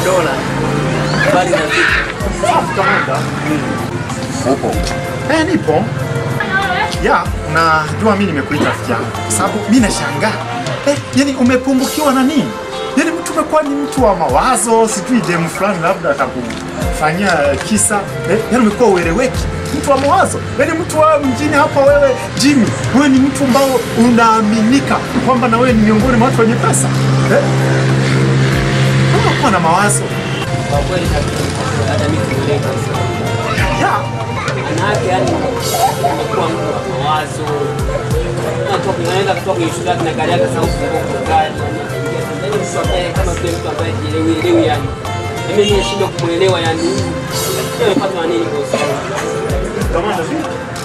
Mr. Dola. Habari za siku. Safi kamanda. Upo? Eh, nipo. Ya, najua mimi nimekuita rafiki yangu kwa sababu mimi nashangaa. Eh, yani umepungukiwa na nini? Yani mtu umekuwa ni mtu wa mawazo, sijui demu fulani labda atakufanyia kisa. Eh, yani umekuwa ueleweki. Mtu wa mawazo. Yani mtu wa mjini hapa wewe Jimmy, wewe ni mtu ambao unaaminika kwamba na wewe ni miongoni mwa watu wenye pesa. Eh? Unakuwa na mawazo. Kwa kweli kabisa. Hata mimi sielewi kabisa. Ya, Manake yani umekuwa mtu wa mawazo. Unatoka unaenda kutoka kwenye shule yako na gari yako sasa ufunguo gari. Yaani mtu ambaye kama vile mtu ambaye jielewi elewi yani. Mimi nimeshindwa kumuelewa yani. Wewe umepatwa na nini bosi? kamanda vipi?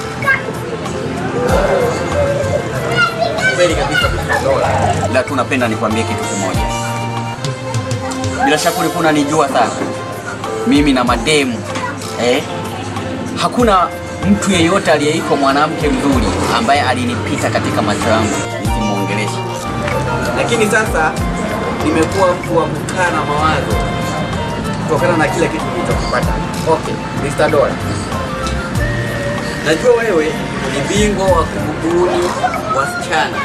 Kweli kabisa Mr. Dola. ila tu napenda nikwambie kitu kimoja. Bila shaka ulikuwa unanijua sana mimi na mademu eh? Hakuna mtu yeyote aliyeitwa mwanamke mzuri ambaye alinipita katika macho yangu nikimuongelesha. Lakini sasa nimekuwa mtu wa kukaa na mawazo kutokana na kile kitu nilichokipata. Okay, Mr. Dola, najua wewe ni bingwa wa kubuni wasichana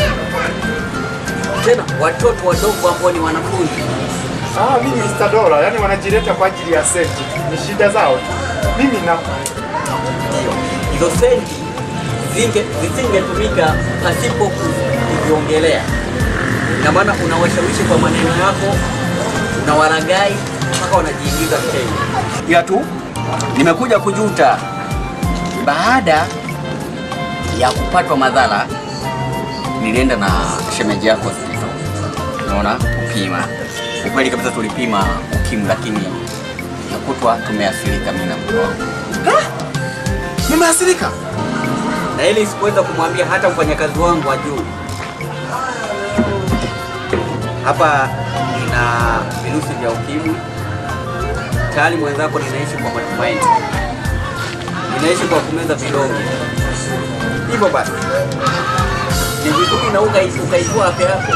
tena watoto wadogo ambao ni wanafunzi. Ah, mimi Mr. Dola, yani wanajileta kwa ajili ya senti. Ni shida zao tu. Mimi na Ndio hizo senti zinge zisingetumika pasipo kuviongelea. Ina maana unawashawishi kwa maneno yako, unawaragai mpaka wanajiingiza mtego. Ila tu nimekuja kujuta baada ya kupatwa madhara, nilienda na shemeji yako hospitali, unaona, kupima. Ukweli kabisa tulipima ukimwi, lakini nakutwa tumeathirika mimi na mke wangu. Mumeathirika? na ili sikuweza kumwambia hata mfanyakazi wangu wa juu. Hapa nina virusi vya ukimwi tayari, mwenzako ninaishi kwa matumaini, ninaishi kwa kumeza vidonge. Hivyo basi ni vizuri na ukai- ukaijua afya yako,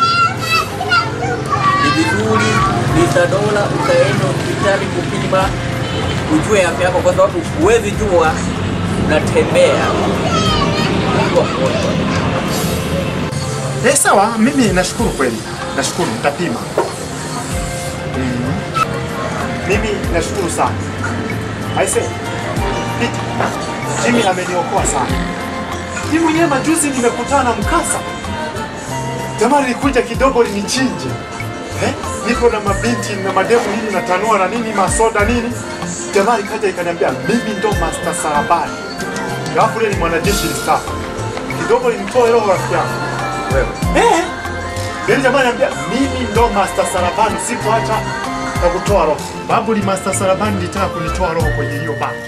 ni vizuri Mr. Dola ukaenda hospitali kupima ujue afya yako, kwa sababu huwezi jua unatembea ukiwa mgonjwa. Eh, sawa, mimi nashukuru kweli. Nashukuru, nitapima. Mm. Mimi nashukuru sana. Aise. Peter, Jimmy ameniokoa sana. Mimi mwenyewe majuzi nimekutana na mkasa. Jamaa lilikuja kidogo linichinje. Eh? Niko na mabinti na mademu nini natanua na nini masoda nini. Jamaa likaja ikaniambia mimi ndo Master Sarabani. Alafu yule ni mwanajeshi mstaafu. Kidogo linitoa roho rafiki yangu. Wewe Eh? Yule jamaa anambia mimi ndo Master Sarabani sikuacha na kutoa roho. Babu li Master Sarabani litaka kunitoa roho kwenye hiyo baa.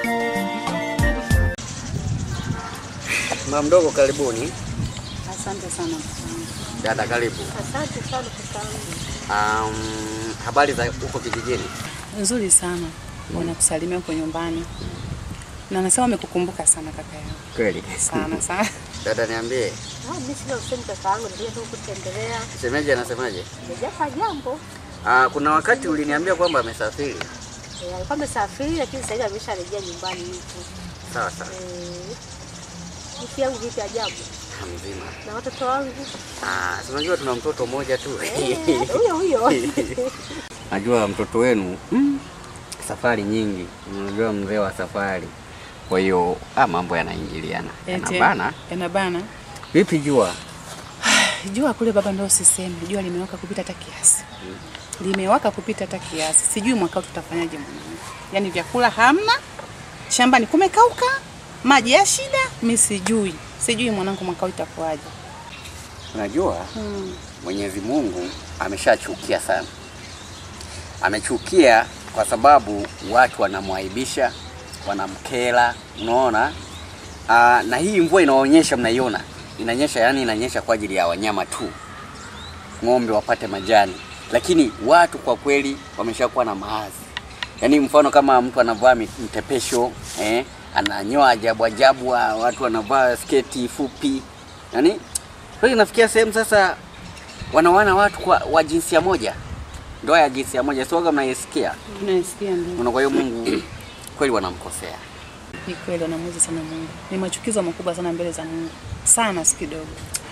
mama mdogo, karibuni. Asante sana. Dada, karibu. Asante sana kakaangu. Um, habari za huko kijijini? Nzuri sana. Wanakusalimia huko nyumbani. Na nasema wamekukumbuka sana kaka yangu. Kweli. Sana sana. Dada, niambie, Ah, mimi sina usemi kakaangu, nilikuja tu kutembelea. shemeji anasemaje? Sijafanya jambo. Ah, kuna wakati uliniambia kwamba amesafiri. Eh, alikuwa amesafiri lakini sasa hivi amesharejea nyumbani huku. Sawa sawa, Eh, wiki yangu vipi ajabu? mzima. Na watoto wangu? Ah, si unajua tuna mtoto mmoja tu. Eh, huyo huyo. Najua mtoto wenu mm, safari nyingi, unajua mzee wa safari, kwa hiyo ah, mambo yanaingiliana, Eti, yanabana. Yanabana. Vipi jua? Jua kule baba ndio usiseme. Jua limewaka kupita hata kiasi. Limewaka kupita hata kiasi. Sijui mwaka huu tutafanyaje mwanangu. Yaani vyakula hamna. Shambani kumekauka. Maji ya shida, mimi sijui. Sijui mwanangu mwaka huu itakuwaje. Unajua Hmm. Mwenyezi Mungu ameshachukia sana, amechukia kwa sababu watu wanamwaibisha, wanamkera, unaona. Aa, na hii mvua inaonyesha, mnaiona inanyesha, yani inanyesha kwa ajili ya wanyama tu, ng'ombe wapate majani, lakini watu kwa kweli wameshakuwa na maadhi. Yaani mfano kama mtu anavaa mi- mtepesho eh, ananyoa ajabu ajabu, wa- watu wanavaa sketi fupi, yaani kwa hiyo inafikia sehemu sasa wanawana watu kwa, wa jinsia moja ndoa ya jinsia moja sioga mnaisikia Tunaisikia ndio. Una- kwa hiyo Mungu kweli wanamkosea. Ni kweli wanamuuzi sana Mungu. Ni machukizo makubwa sana mbele za Mungu. Sana si kidogo.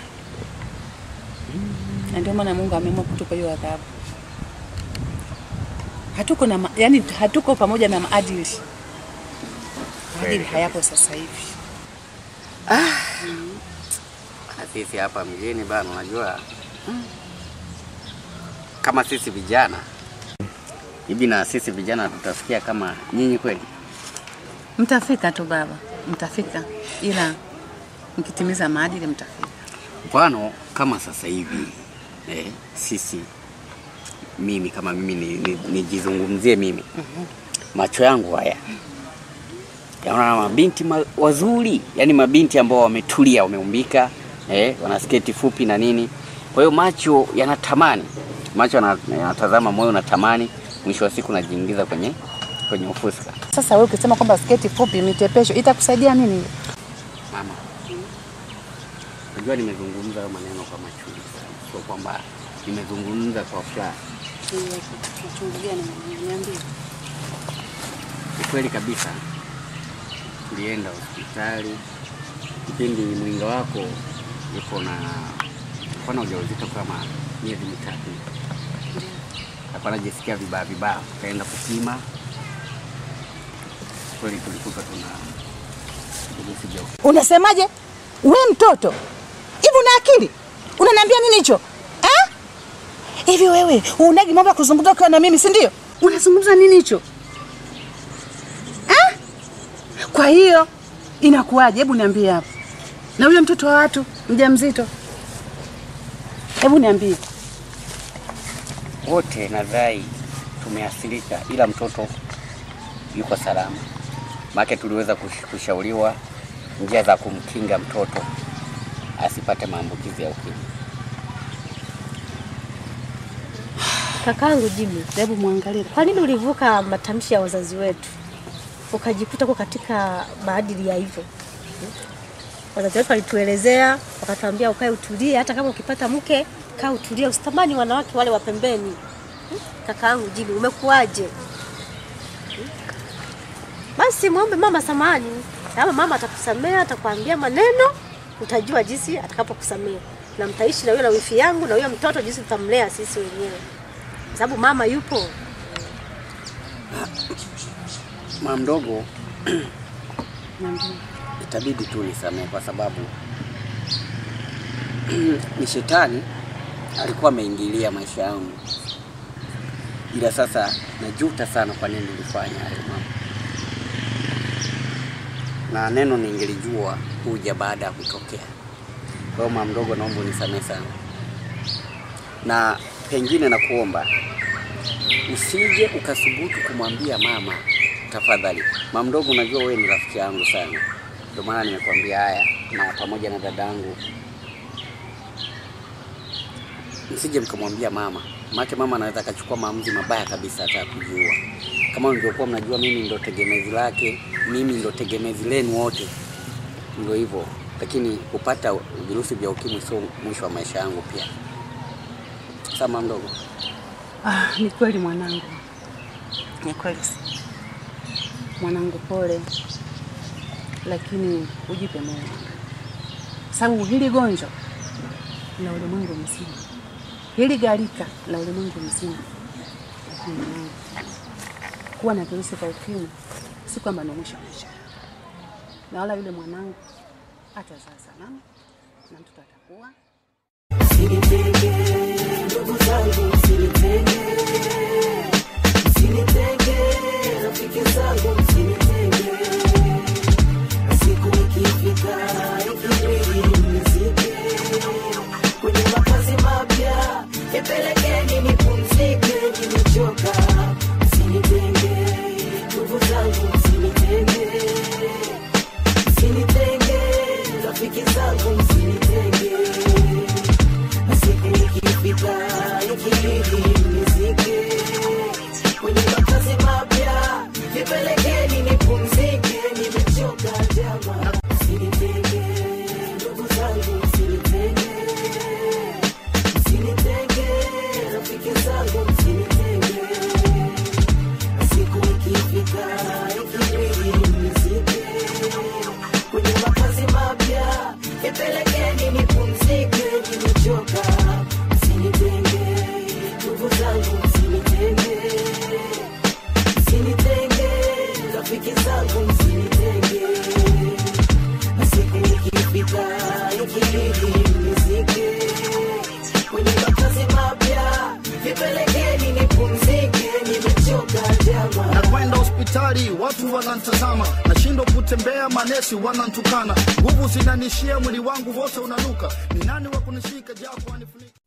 Na ndio maana Mungu ameamua kutupa hiyo adhabu. Hatuko na ma, yani hatuko pamoja na maadili. Maadili hayapo sasa hivi. Na sisi hapa mjini bana, unajua mm, kama sisi vijana hivi, na sisi vijana tutafikia kama nyinyi kweli? Mtafika tu baba, mtafika, ila mkitimiza maadili mtafika. Mfano kama sasa hivi eh, sisi mimi kama mimi ni- ni- nijizungumzie mimi macho yangu haya yaona mabinti ma, wazuri, yani mabinti ambao wametulia, wameumbika eh, wana sketi fupi na nini. Kwa hiyo macho yanatamani, macho yana- yanatazama, moyo unatamani, mwisho wa siku najiingiza kwenye kwenye ufuska. Sasa wewe ukisema kwamba sketi fupi mitepesho itakusaidia nini? Mama, unajua nimezungumza hayo maneno kwa machungu sana, sio kwamba nimezungumza kwa furaha. Ni kweli kabisa, tulienda hospitali kipindi mwinga wako yuko na alikuwa na ujauzito kama miezi mitatu, alikuwa anajisikia vibaya vibaya, tukaenda kupima. Kweli tulikuta tuna virusi vya ukimwi. Unasemaje? We mtoto hivi, una akili? Unaniambia nini hicho eh? Hivi wewe unagi mambo ya kuzungumza ukiwa na mimi, si ndio? Unazungumza nini hicho eh? Kwa hiyo inakuwaje? Hebu niambie hapo, na huyo mtoto wa watu mjamzito, hebu niambie. wote nadhani tumeathirika, ila mtoto yuko salama. Maana tuliweza kush- kushauriwa njia za kumkinga mtoto asipate maambukizi ya ukimwi. Kakaangu Jimmy, Hebu mwangalie kwa nini ulivuka matamshi ya wazazi wetu ukajikuta kwa katika maadili ya hivyo? Wazazi wetu walituelezea, wakatuambia ukae utulie, hata kama ukipata mke kaa utulie, usitamani wanawake wale wa pembeni. Kakaangu Jimmy, umekuwaje? Basi muombe mama samani, kama mama atakusamea, atakwambia maneno, utajua jinsi atakapokusamea, na mtaishi na huyo na wifi yangu na huyo mtoto, jinsi tutamlea sisi wenyewe, kwa sababu mama yupo. Mama mdogo, itabidi tu nisamehe kwa sababu ni shetani alikuwa ameingilia maisha yangu, ila sasa najuta sana kwa nini nilifanya hayo mambo, na neno ningelijua huja baada ya kutokea. Kwa hiyo mama mdogo, naomba unisamehe sana, na pengine nakuomba usije ukasubutu kumwambia mama tafadhali. Mama mdogo, unajua wewe ni rafiki yangu sana, ndio maana nimekwambia haya, na pamoja na dadangu, msije mkamwambia mama, maana mama anaweza akachukua maamuzi mabaya kabisa, hata ya kujiua. Kama mlivyokuwa mnajua, mimi ndo tegemezi lake, mimi ndo tegemezi lenu wote, ndio hivyo. Lakini kupata virusi vya ukimwi sio mwisho wa maisha yangu pia. Sasa mama mdogo, Ah, ni kweli mwanangu, ni kweli mwanangu, pole, lakini ujipe moyo, sababu hili gonjwa la ulimwengu mzima, hili gharika la ulimwengu mzima. Lakini mwanangu, kuwa na virusi vya ukimwi si kwamba ni mwisho wa maisha yako, na wala yule mwanangu atazaa salama na mtoto atakuwa Usinitenge, rafiki zangu, usinitenge. hatari, watu wanantazama, nashindwa kutembea, manesi wanantukana, nguvu zinanishia, mwili wangu wote unanuka, ni nani wa kunishika japo anifunika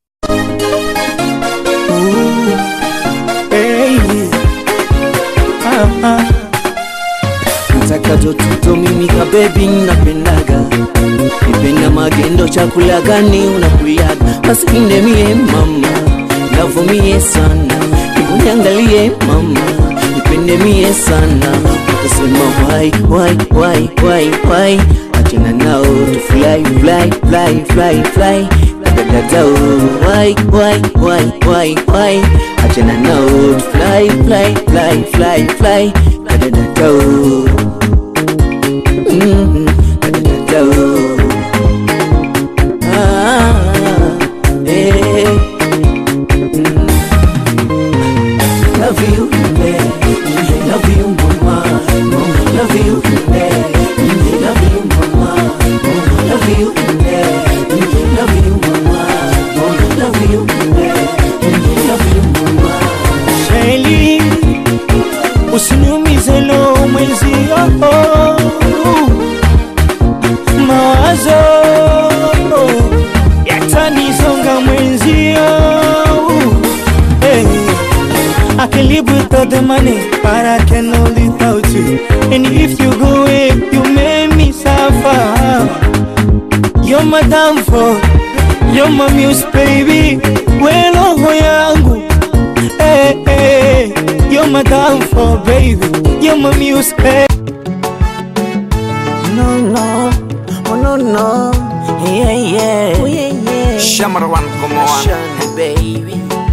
Hey. Ah, ah. Mtakato tuto mimi ka baby napendaga Nipenda magendo chakula gani unakuliaga Basi indemie mama Navumie sana Nikunyangalie mama Nipende mie sana Utasema why why why why why Achana nao tu fly fly fly fly fly Dadadao why why why why why Achana nao tu fly fly fly fly fly Dadadao Mm, dadadao Ah, eh, mm. Love you, yeah. Love you, mama. Love you, yeah. Love you, mama. Love you, yeah. Love you, mama. Love you, yeah. Love you, mama. Sheli, usiniumize lo mwenzio, mawazo yatanisonga mwenzio. Hey, I can live without the money, but I cannot live without you. And if you go away, you make me suffer. You're my downfall, you're my muse, baby. We roho yangu hey, hey, you're my downfall, baby. You're my muse, hey. No, no, oh no, no, yeah, yeah, oh, yeah, yeah. Shamarawan Kumawan. Shine, baby,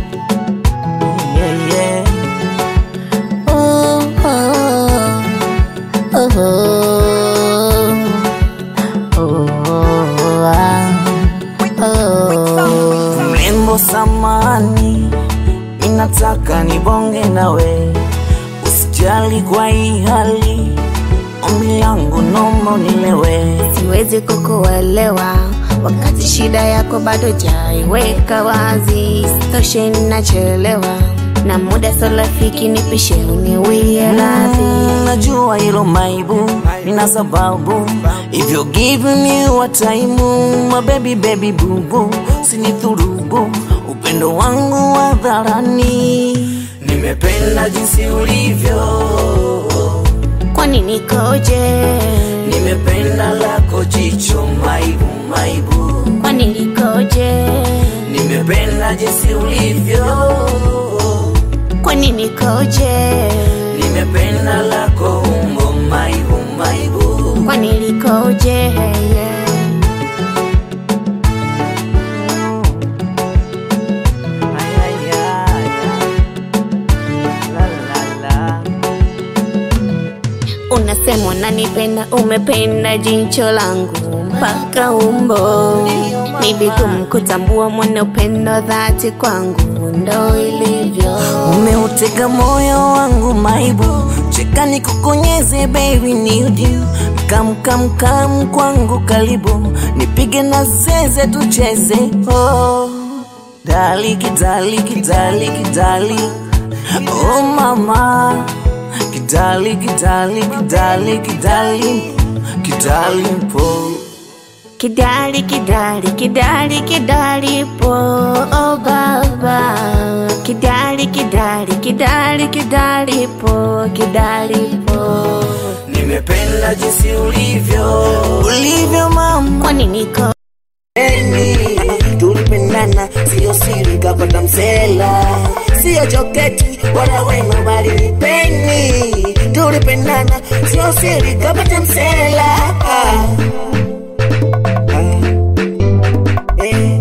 yeah, yeah. Oh, oh, oh, oh, oh, ah, oh. Mrembo samani, ninataka nibonge nawe, usijali kwa hii hali, ombi langu nomba unilewe. siwezi kukuelewa wakati shida yako bado jaiweka wazi, stoshe nachelewa na muda so rafiki, nipishe uniwie radhi. Mm, najua hilo maibu nina sababu if you give me your time my baby baby bubu sinithurubu upendo wangu wa dharani nimependa jinsi ulivyo Kwani nikoje? nimependa lako jicho maibu maibu Kwani nikoje? nimependa jinsi ulivyo Kwani nikoje? nimependa lako umbo maibu maibu Kwani likoje? Yeah. Unasema unanipenda, umependa jicho langu mpaka umbo. Ni vigumu kutambua mwana upendo dhati kwangu, ndo ilivyo. umeutega moyo wangu maibu cheka nikukonyeze baby need you kam kam kam kwangu karibu nipige na zeze tucheze oh. dali kidali kidali kidali oh mama kidali kidali kidali kidali kidali po Kidali, kidali, kidali, kidali po, oh baba. Kidali, kidali, kidali, kidali po, kidali po. nimependa jinsi ulivyo ulivyo mama Kwani niko Eni, tulipendana sio siri kapata msela sio joketi wala wema bali ni peni tulipendana sio siri kapata msela ah. Ah. Eh.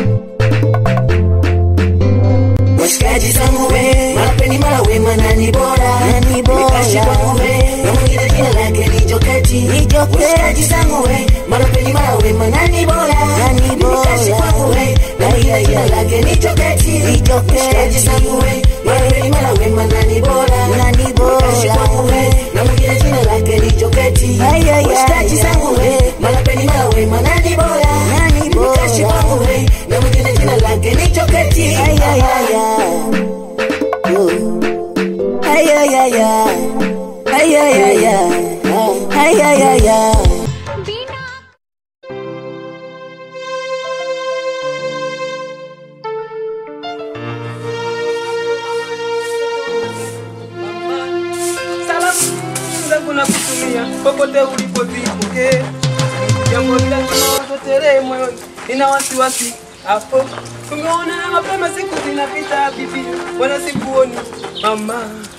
washikaji zangu we mapeni mara wema nani bora nani bora Nikashi kwangu we na mwingine jina lake ni joketi ni joketi washikaji zangu we mapeni mara wema nani bora nani bora Nikashi kwangu we na mwingine jina lake ni joketi ni joketi washikaji zangu we mapeni mara wema nani bora nani bora Nikashi kwangu we na mwingine jina lake ni joketi washikaji zangu we mapeni mara wema nani bora nani bora Nikashi kwangu we na mwingine jina lake ni joketi ay ay ay ay ay ay ay dunia popote ulipozipokee jambo la tunaototelee moyoni nina wasiwasi hapo tumeonana mapema siku zinapita bibi wala sikuoni mama